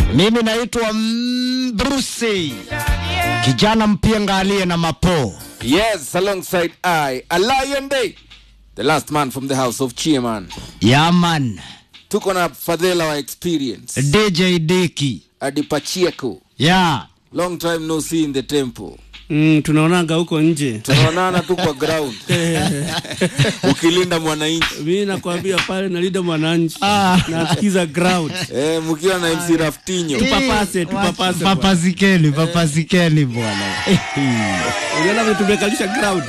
Mimi naitwa mm, Bruce, kijana mpienga aliye na mapo. Yes, alongside I, a Lion Day, the last man from the house of Chiaman. Yaman, Tuko na Fadhela wa experience. DJ Diki. Adi Pacheco. Ya, Long time no see in the temple. Mm, tunaonanga huko nje. Tunaonana tu kwa ground. Ukilinda mwananchi. Mi nakwambia pale nalinda mwananchi Ah. nasikiza ground. Eh, mkiwa na MC Raftinho. Tupapase, tupapase bwana. papazikeni, papazikeni bwana. Unaona vile tumekalisha ground.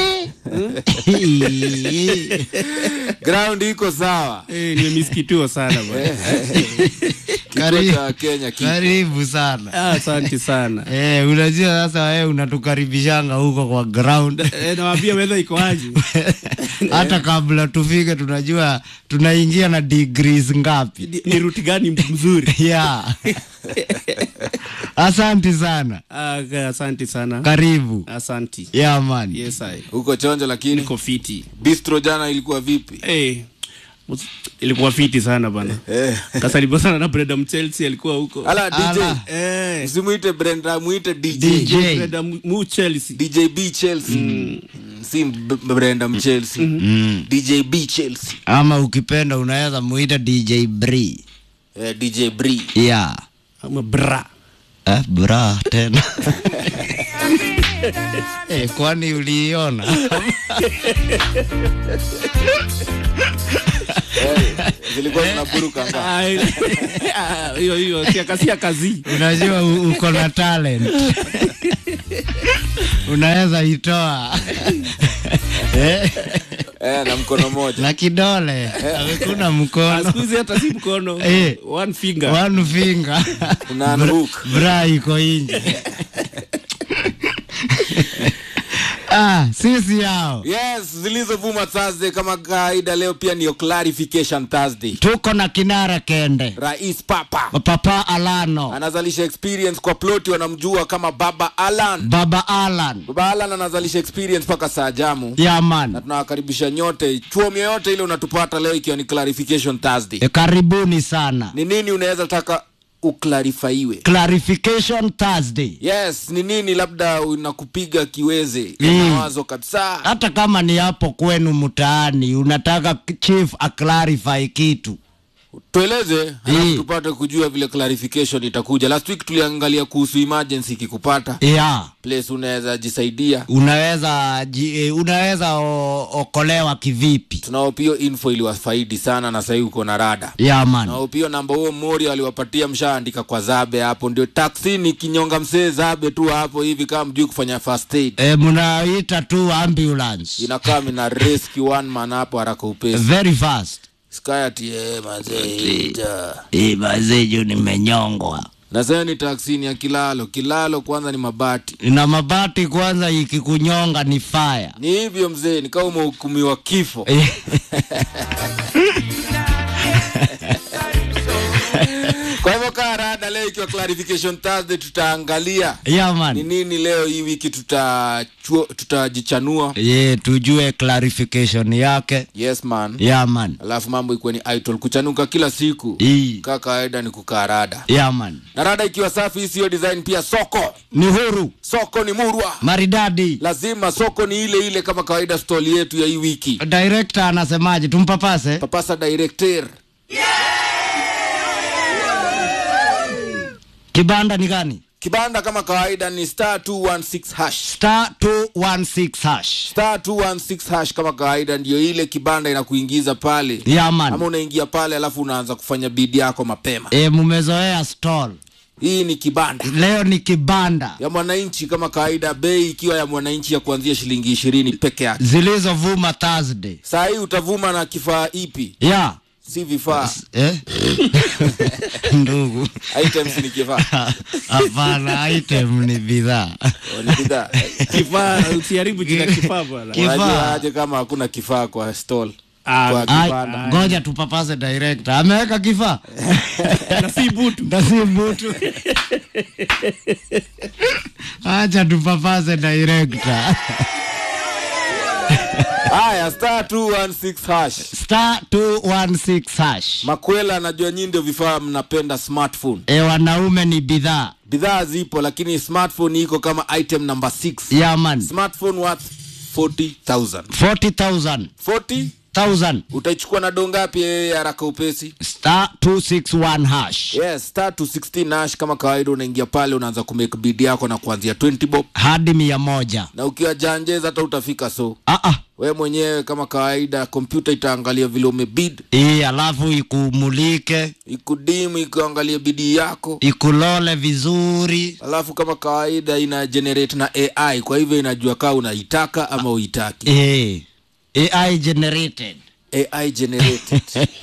Ground iko sawa. Eh, nimemisikitiwa sana bwana. Kituo cha Kenya ki. Karibu sana. Ah, Asante sana. Eh, unajua sasa wewe unatukaribishanga huko kwa ground. Eh, nawaambia weather iko aje. Hata kabla tufike tunajua tunaingia na degrees ngapi. Ni- Ni ruti gani mzuri? Ya. Asante sana. Ah, okay, asante sana. Karibu. Asante. Ya man. Yes, I. Huko chonjo lakini Niko fiti. bistro jana ilikuwa vipi? Eh, mus- ilikuwa fiti sana bana. Eh. Kasalipo sana na Brenda Mchelsea alikuwa huko. Ala DJ. Ala. Eh, Msimuite Brenda, muite DJ. DJ. Brenda Mu- Mu Chelsea. DJ B Chelsea. Mm, Si B- Brenda Mchelsea. DJ B Chelsea. Ama ukipenda unaweza muita DJ Bree. Eh, DJ Bree. Ya. Ama bra. Eh, bra tena. eh, kwani uliiona? Eh, zilikuwa zinaburuka nga. Ah, ile- ah, hiyo hiyo siaka siaka kazi. Unajua u- uko na talent. unaweza itoa eh, Eh, na mkono moja. na kidole amekuna Ah, mkono Siku hizi hata si mkono. Eh. One finger. one finger Una unhook. bra iko nje ah, sisi yao Yes, zilizovuma Thursday kama kawaida leo pia ni clarification Thursday. tuko na kinara kende Rais Papa papa Alano anazalisha experience kwa ploti wanamjua kama Baba Alan. baba Alan Baba Alan anazalisha experience mpaka saa jamu. Na yaman tunawakaribisha nyote chuom yoyote ile unatupata leo ikiwa ni clarification Thursday. e, karibuni sana Ni nini unaweza taka uklarifaiwe? clarification Thursday Yes, ni nini labda unakupiga kiweze Mm. mawazo kabisa. hata kama ni hapo kwenu mtaani unataka chief aclarify kitu Tueleze halafu Mm. tupate kujua vile clarification itakuja. Last week tuliangalia kuhusu emergency ikikupata ya place unaweza jisaidia. unaweza ji, eh, unaweza o, okolewa kivipi Tunao pia info iliwafaidi sana na sahii uko na rada. yaman Nao pia namba huo Mori aliwapatia mshaandika kwa Zabe hapo, ndio taksi ni kinyonga msee Zabe tu hapo hivi, kama mjui kufanya first aid e, mnaita tu ambulance inakaa mina rescue one man hapo haraka upesi. very fast Skayati eh mazee ita. e, bazeju nimenyongwa Na sasa ni taksi ni ya kilalo. Kilalo kwanza ni mabati. na mabati kwanza ikikunyonga ni fire Ni hivyo mzee, ni kama umehukumiwa kifo. Eh, Kwa hivyo kaa rada, leo ikiwa clarification Thursday, tutaangalia ni yaman nini leo hii wiki tutachua- tutajichanua. ye tujue clarification yake Yes man. yaman Alafu mambo ikuwe ni idol kuchanuka kila siku. Ii. Kaa kawaida ni kukaa rada. yaman Na rada ikiwa safi, hii siyo design pia soko. ni huru Soko ni murwa. maridadi Lazima soko ni ile ile kama kawaida stall yetu ya hii wiki. director anasemaje tumpapase Papasa director. kibanda ni gani Kibanda kama kawaida ni star 216 hash. star 216 hash Star 216 hash kama kawaida ndio ile kibanda inakuingiza pale. Ama yaman unaingia pale alafu unaanza kufanya bidi yako mapema. e, mumezoea stall Hii ni kibanda leo ni kibanda ya mwananchi kama kawaida, bei ikiwa ya mwananchi ya kuanzia shilingi ishirini peke yake. zilizovuma thursday Saa hii utavuma na kifaa ipi? ya Si vifaa, eh? ndugu items ni kifaa, hapana item ni bidhaa Oh, ni bidhaa. Kifaa usiharibu jina kifaa bwana. Kifaa. Unajua aje kama hakuna kifaa kwa stall Ah, kwa Ai, kibanda? ngoja tupapase director ameweka kifaa na si butu. na si mbutu acha tupapase director haya star 216 hash star 216 hash makwela anajua nyinyi ndio vifaa mnapenda smartphone e, wanaume ni bidhaa bidhaa zipo lakini smartphone iko kama item number 6 yaman smartphone worth 40000 40000 40 1000 utaichukua na do ngapi yeye haraka upesi star 261 hash yes star 216 nash kama kawaida unaingia pale unaanza kumake bid yako na kuanzia 20 bob hadi mia moja na ukiwa janjeza hata utafika so ah, ah. we mwenyewe kama kawaida kompyuta itaangalia vile umebid Hii alafu ikumulike ikudimu ikuangalia bidii yako ikulole vizuri alafu kama kawaida ina generate na ai kwa hivyo inajua kaa unaitaka ama uitaki e, ai generated ai generated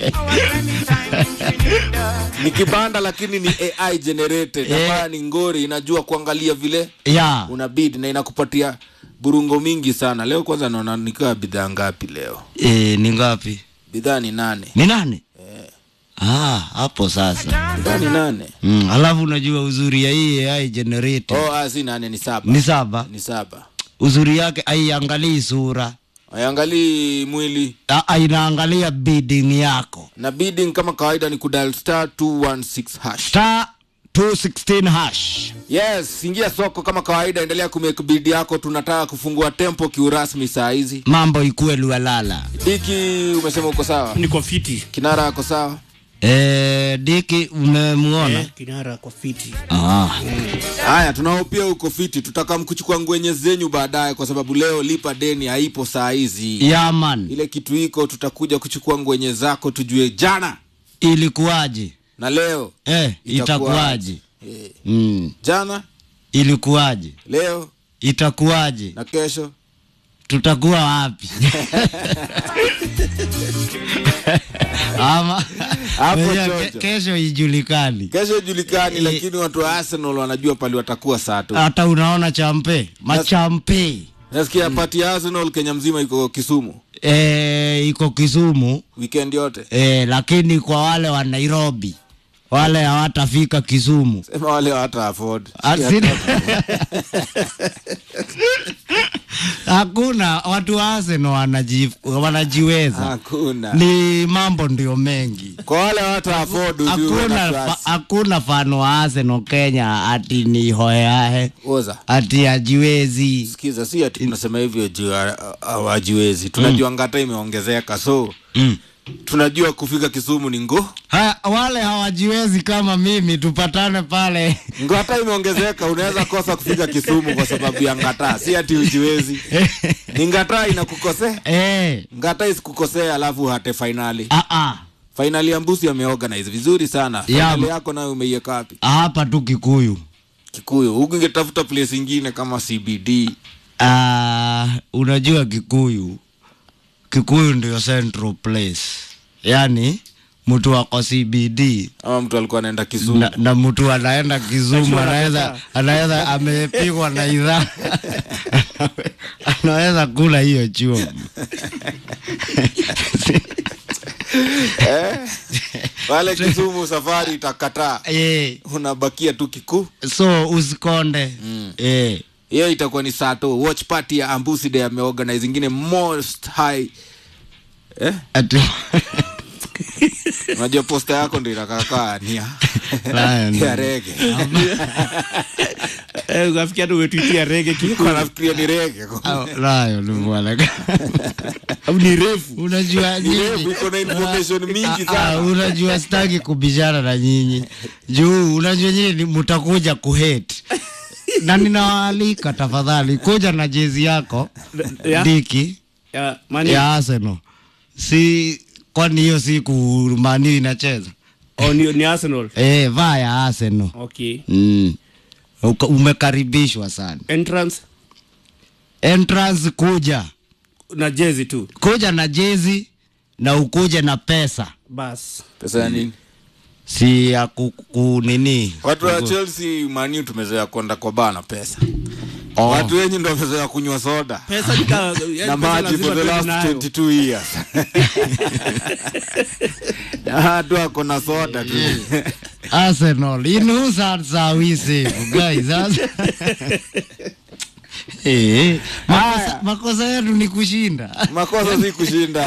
ni kibanda lakini ni ai generated Eh. ambayo ni ngori inajua kuangalia vile ya una bid na inakupatia burungo mingi sana leo kwanza naona nikiwa bidhaa ngapi leo e, ni ngapi bidhaa ni nane ni nane ah, hapo sasa bidhaa ni nane mm, alafu unajua uzuri ya hii ai generated oh, ah, si nane ni saba ni saba ni saba uzuri yake aiangalii sura aiangalii mwili Ah, inaangalia bidding yako na bidding kama kawaida ni kudal star 216 hash star 216 hash yes ingia soko kama kawaida endelea kumake bid yako tunataka kufungua tempo kiurasmi saa hizi mambo ikuwe lualala diki umesema uko sawa niko fiti kinara ako sawa e, diki umemwona eh, kinara kwa fiti ah. haya tunao pia uko fiti tutakamkuchukua ngwenye zenyu baadaye kwa sababu leo lipa deni haipo saa hizi yaman ile kitu iko tutakuja kuchukua ngwenye zako tujue jana ilikuwaje na leo eh, itakuwaje Eh, mm. jana ilikuwaje leo itakuwaje na kesho tutakuwa wapi ama Hapo Unajua, chocho. ke- kesho ijulikani kesho ijulikani Eh. lakini watu wa arsenal wanajua pali watakuwa saa tu hata unaona champe machampe nasikia pati ya arsenal kenya mzima iko kisumu e, iko kisumu weekend yote e, lakini kwa wale wa nairobi wale hawatafika kisumu sema wale hata afford Asina... hakuna watu wa Arsenal wanaji, wanajiweza hakuna ni mambo ndio mengi kwa wale hata afford ujue hakuna wana fa, trust. hakuna fano wa Arsenal Kenya ati ni hoeahe oza ati ajiwezi sikiza si ati tunasema hivyo juu ha- hawajiwezi tunajua ngata imeongezeka so mm. tunajua kufika kisumu ni ngo ha, wale hawajiwezi kama mimi tupatane pale ngata imeongezeka unaweza kosa kufika kisumu kwa sababu ya ngata si ati ujiwezi ni ngata inakukosea eh, ngata isikukosea alafu hate fainali ah, ah. fainali ya mbusi ameorganize vizuri sana fainali ma- yako nayo umeiweka wapi hapa tu Kikuyu kikuyu huku ingetafuta place ingine kama cbd Ah, unajua Kikuyu, Kikuyu ndio central place, yaani mtu wako CBD ama mtu alikuwa anaenda kisumu na, na mtu anaenda Kisumu anaweza anaweza amepigwa na idhaa anaweza kula hiyo chuo pale kisumu safari itakataa eh, unabakia tu kikuu so usikonde mm. eh, hiyo itakuwa ni saa tu watch party ya ambusi day ameorganize ingine most high eh? ati unajua posta yako ndo inakakaa nia Lion. ya rege eh, ukafikia tu umetwitia rege kiko nafikiria ni rege nayo ni bwana au ni refu unajua Ni refu, nyinyi iko na information mingi Ah, ah, sana unajua sitaki kubishana na nyinyi juu unajua nyinyi ni- mtakuja kuhate na ninawaalika tafadhali kuja na jezi yako ya, diki ya, mani, ya Arsenal si kwani hiyo siku mani inacheza oh, ni, ni Arsenal eh, vaa ya Arsenal okay mm. Uka- umekaribishwa sana entrance entrance kuja na jezi tu kuja na jezi na ukuje na pesa bas pesa ya nini si ya ku, ku nini watu wa chelsea maniu tumezoea kwenda kwa baa na pesa Oh. watu wenyu ndo wamezoea kunywa soda pesa nika yaani na pesa maji lazima for the tuwe last nayo. 22 years Ah, tu ako na soda tu Arsenal in whose hands are we safe guys Ars- Eh, makosa, Haya. makosa yetu ni kushinda makosa si kushinda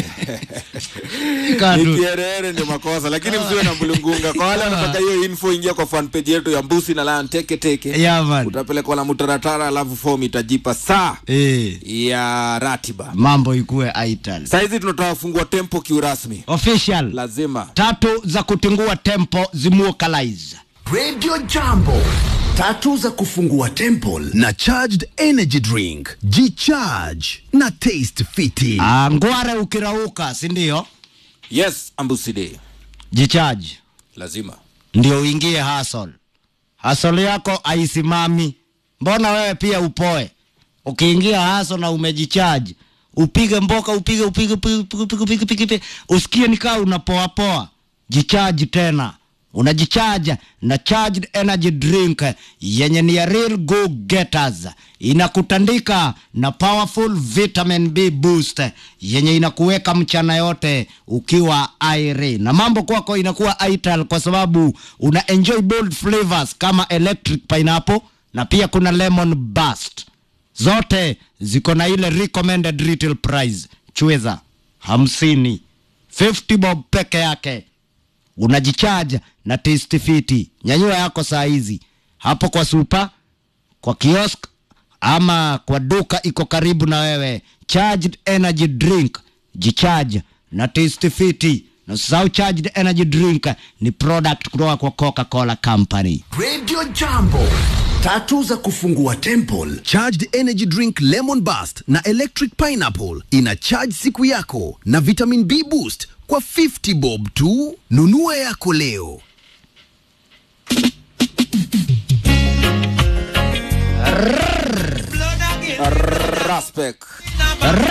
Katu. ni kierere ndio makosa lakini msiwe na mlungunga kwa wale wanataka hiyo info ingia kwa fan page yetu ya mbusi na lion teke teke Yeah, man. utapelekwa na mutaratara alafu form itajipa saa Eh, ya ratiba mambo ikuwe ital saizi tunataka kufungua tempo kiurasmi official lazima tatu za kutingua tempo zimuokalize Radio Jambo. Tatu za kufungua temple na charged energy drink. G-charge na taste fiti. Ah, ngware ukirauka sindio yes ambuside jichaji lazima ndio uingie hasol hasol yako aisimami mbona wewe pia upoe ukiingia haso na umejichaji upige mboka upige upige upige upige upige upige upige upige usikie nikaa unapoapoa jichaji tena unajichaja na charged energy drink yenye ni ya real go getters inakutandika na powerful vitamin b boost yenye inakuweka mchana yote ukiwa airi na mambo kwako inakuwa ital kwa sababu una enjoy bold flavors kama electric pineapple na pia kuna lemon burst zote ziko na ile recommended retail price chweza hamsini 50 bob peke yake unajichaja na taste fiti nyanyua yako saa hizi hapo kwa supa kwa kiosk ama kwa duka iko karibu na wewe charged energy drink jicharge na taste fiti na usisahau charged energy drink ni product kutoka kwa coca-cola company Radio Jambo. Tatu za kufungua temple. Charged energy drink lemon burst na electric pineapple. Ina charge siku yako na vitamin B boost kwa 50 bob tu. Nunua yako leo. raspek